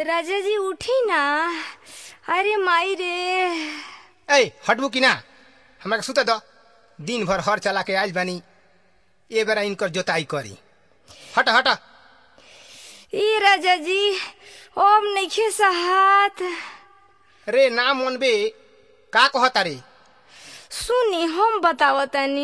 राजा जी उठी ना अरे माई रे ए हटबू कि ना हमरा के सुते दो दिन भर हर चला के आज बानी ए बेरा इनकर जोताई करी हट हट ई राजा जी ओम नइखे सहात रे ना मनबे का कहता रे सुनी हम बतावतनी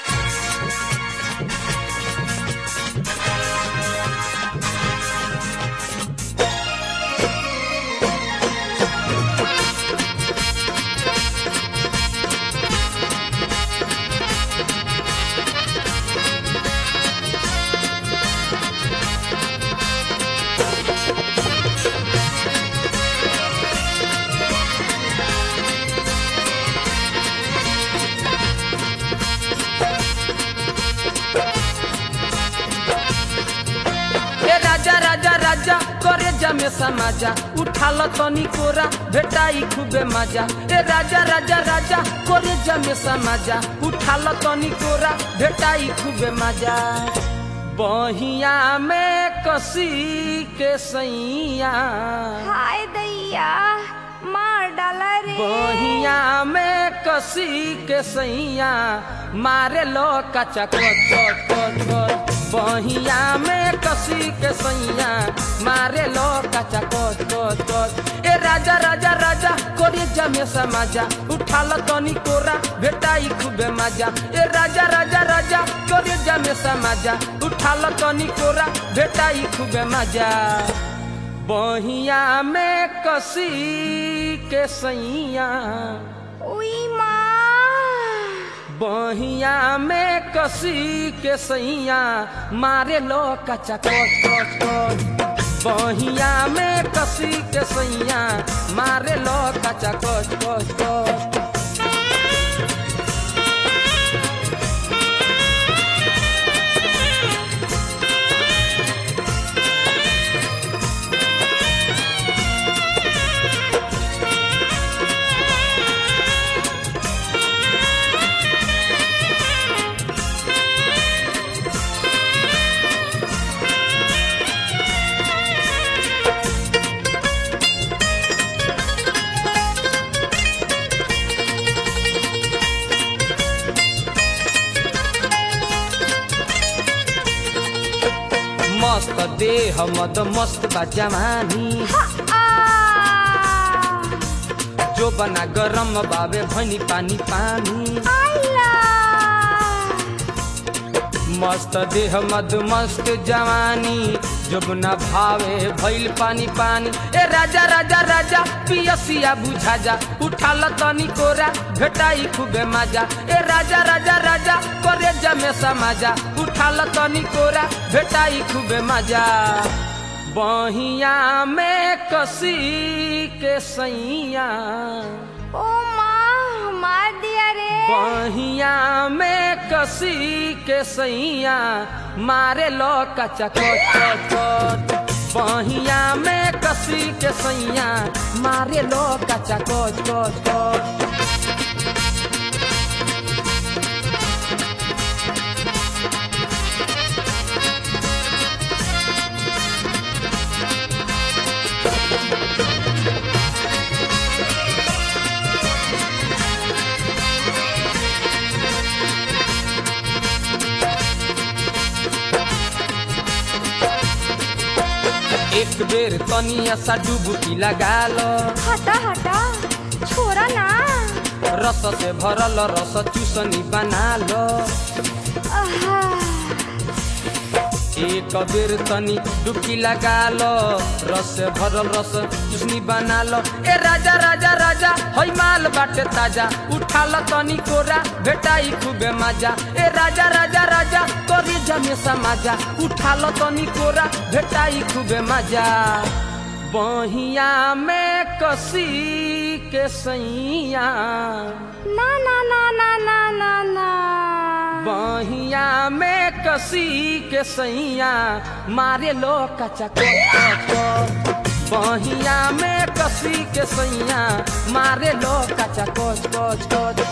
ए राजा राजा राजा करे जमे समाजा उठाल तनी कोरा भेटाई खूबे मजा ए राजा राजा राजा करे जमे समाजा उठाल तनी कोरा भेटाई खूबे मजा बहिया में कसी के सैया हाय दैया मार डाला रे बहिया में कसी के सैया मारे लो कचा कच कच कच कच बहिया में कसी के सैया मारे लो कचा कच कच कच ए राजा राजा राजा कोरे जमे समाजा उठाल तनी कोरा भेटाई खूबे मजा ए राजा राजा राजा कोरे जमे समाजा उठाल तनी कोरा भेटाई खूबे मजा बहिया में कसी के सैया उई माँ बहिया में कसी के सैया मारे लो कचा कच कच कच बहिया में कसी के सैया मारे लो कचा कच कच कच मस्त देह मद मस्त बा जवानी आ जो बना गरम बाबे भनी पानी पानी आइला मस्त देह मद मस्त जवानी जुबना भावे भइल पानी पानी ए राजा राजा राजा पियसिया बुझा जा उठाल तनी कोरा भेटाई खूबे मजा ए राजा राजा राजा करे जमे समाजा उठाल तनी कोरा भेटाई खूबे मजा बहिया में कसी के सैया ओ माँ मार दिया रे बहिया में कसी के सैया मारे लो कचा कच कच कच बहिया में कसी के सैया मारे लो कचा कच कच कच एक बेर तनिया सा डुबकी लगा लो हटा हटा छोरा ना रस से भरल रस चूसनी बना लो आहा, एक बेर तनी डुबकी लगा लो रस से भरल रस चूसनी बना लो ए राजा राजा राजा हई माल बाटे ताजा उठा लो तनी कोरा भेटाई खूबे मजा ए राजा राजा राजा करी जमे समाजा उठा लो तनी कोरा भेटाई खूबे मजा बहिया में कसी के सैया ना ना ना ना ना ना ना बहिया में कसी के सैया मारे लो कचा कोच बहिया में कसी के सैया मारे लो कचा कोच कोच कोच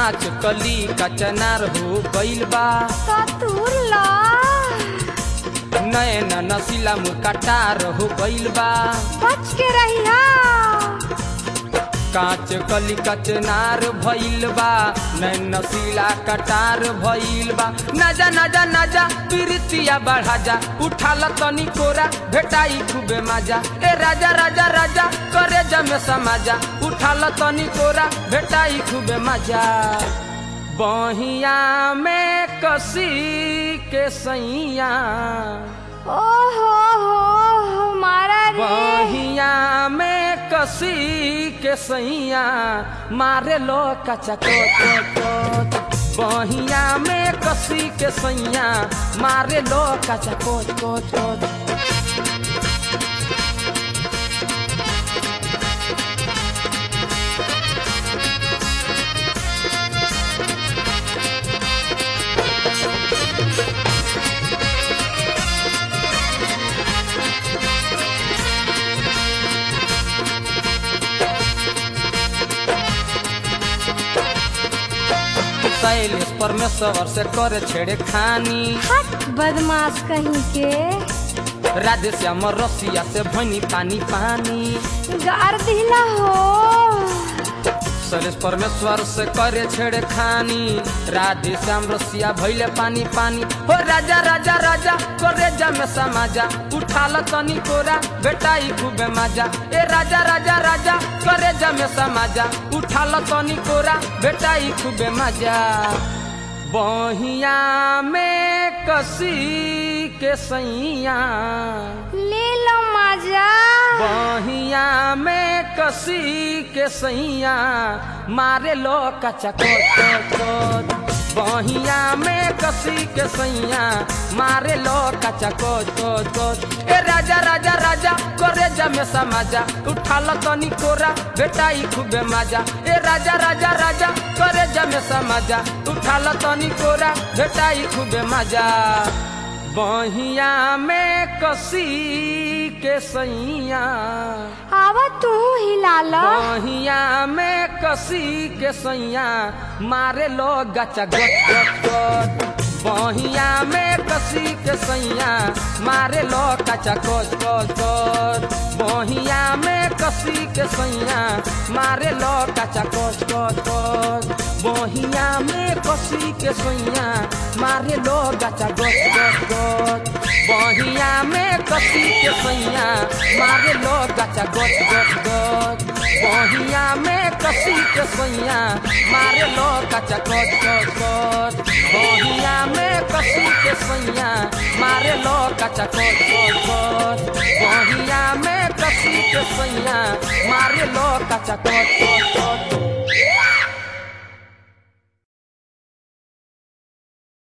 कांच कली कचनार हो गइल बा सतुर ला नैन नसीला मुकटार हो गइल बा बच के रहिया कांच कली कचनार भइल बा नैन नसीला कटार भइल बा नजा नजा नजा प्रीतिया बढ़ा जा उठाल तनी कोरा भेटाई खूबे मजा ए राजा राजा राजा करे जमे समाजा उठाल तनी कोरा भेटाई खूबे मजा बहिया में कसी के सैया ओ हो हो मारा रे बहिया में कसी के सैया मारे लो कचा कोच बहिया में कसी के सैया मारे लो कचा कोच कोच कोच शैलेश परमेश्वर से करे छेड़े खानी हट बदमाश कहीं के राधे श्याम रसिया से भनी पानी पानी गार दिला हो शैलेश परमेश्वर से करे छेड़े खानी राधे श्याम रसिया भैले पानी पानी हो राजा राजा राजा करे जमे समाजा उठाल तनी कोरा बेटाई खूबे मजा ए राजा राजा राजा करे जमे समाजा उठाल तनी कोरा बेटाई खूबे मजा बहिया में कसी के सैया ले लो मजा बहिया में कसी के सैया मारे लो कचा कोच बहिया में कसी के सैया मारे लो कचा कोच कोच कोच ए राजा राजा राजा करे जमे समाजा उठाल तनी कोरा बेटाई खूबे मजा ए राजा राजा राजा करे जमे समाजा उठाल तनी कोरा बेटाई खूबे मजा बहिया में कसी के सैया आवा तू हिला लो बहिया में कसी के सैया मारे लो गचा गच गच गच बहिया में कसी के सैया मारे लो कचा कोच कोच कोच बहिया में कसी के सैया मारे लो कचा कोच कोच कोच बहिया में कसी के सैया मारे लो गचा गच गच गच बहिया में कसी के सैया मारे लो गचा गच गच गच बहिया में कसी के सैया मारे लो गचा गच गच गच बहिया में कसी के सैया मारे लो गचा गच गच गच बहिया में कसी के सैया मारे लो गचा गच गच गच